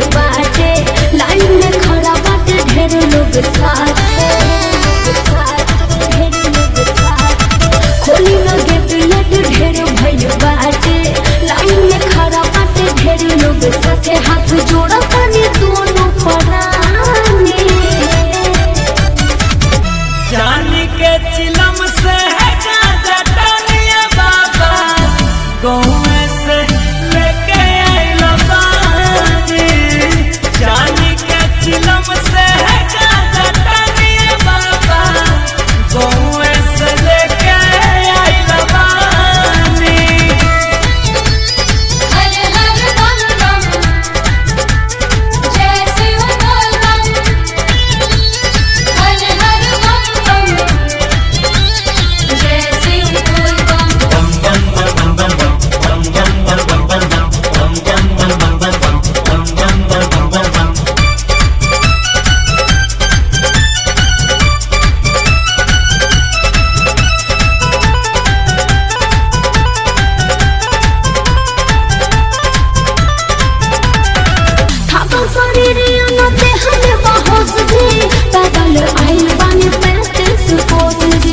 बाटे लाइन में खड़ा बाटे ढेर लोग साथे ढेर लोग साथे खोली न गेट लट ढेर भइल बाटे लाइन में खड़ा बाटे ढेर लोग साथे हाथ जोड़ा तानी दोनों परानी जानी के चिलम से है गाजा टानिया बाबा गौए से लेके आइला बानी जानी के चिलम से है गाजा टानिया बाबा गौए से लेके आइला बानी हर हर बम बम जय शिव बोल बम हर हर बम बम जय शिव बोल बम थाकल शरीर अनते हमें बहोस जी पैदल आइल बानी पैंतीस कोस जी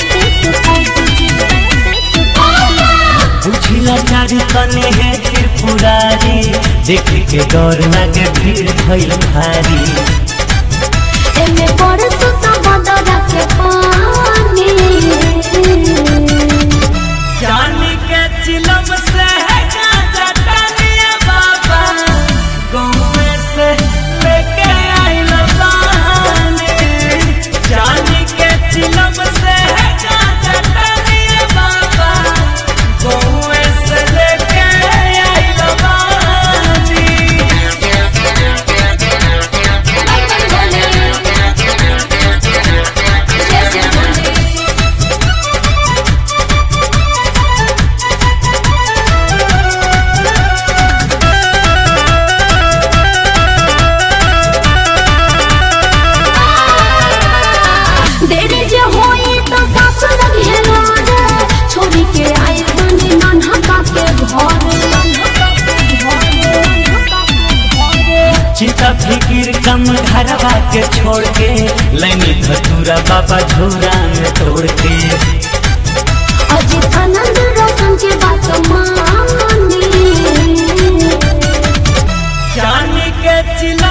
बुझिला चारी तने है त्रिपुरारी देख के डर लागे भीड़ भइल भारी एमे पर सुता बदरा के पानी जानी के चिलम से है गाजा टानिया बाबा गौए से लेके आइल बानी जानी के चिलम से है गाजा टानिया बाबा गौए से लेके आइल बानी बम बोले जय शिव बोले देरी जे होई तो सास लगे रे छोरी के आइल बानी नन्हा का के घर नन्हा का के घर नन्हा का के घर चिंता फिकिर कम घरवा के छोड़ के लैनी धतूरा बाबा झोरा में तोड़ के अजित आनंद रोशन के बात मानी जानी के चिल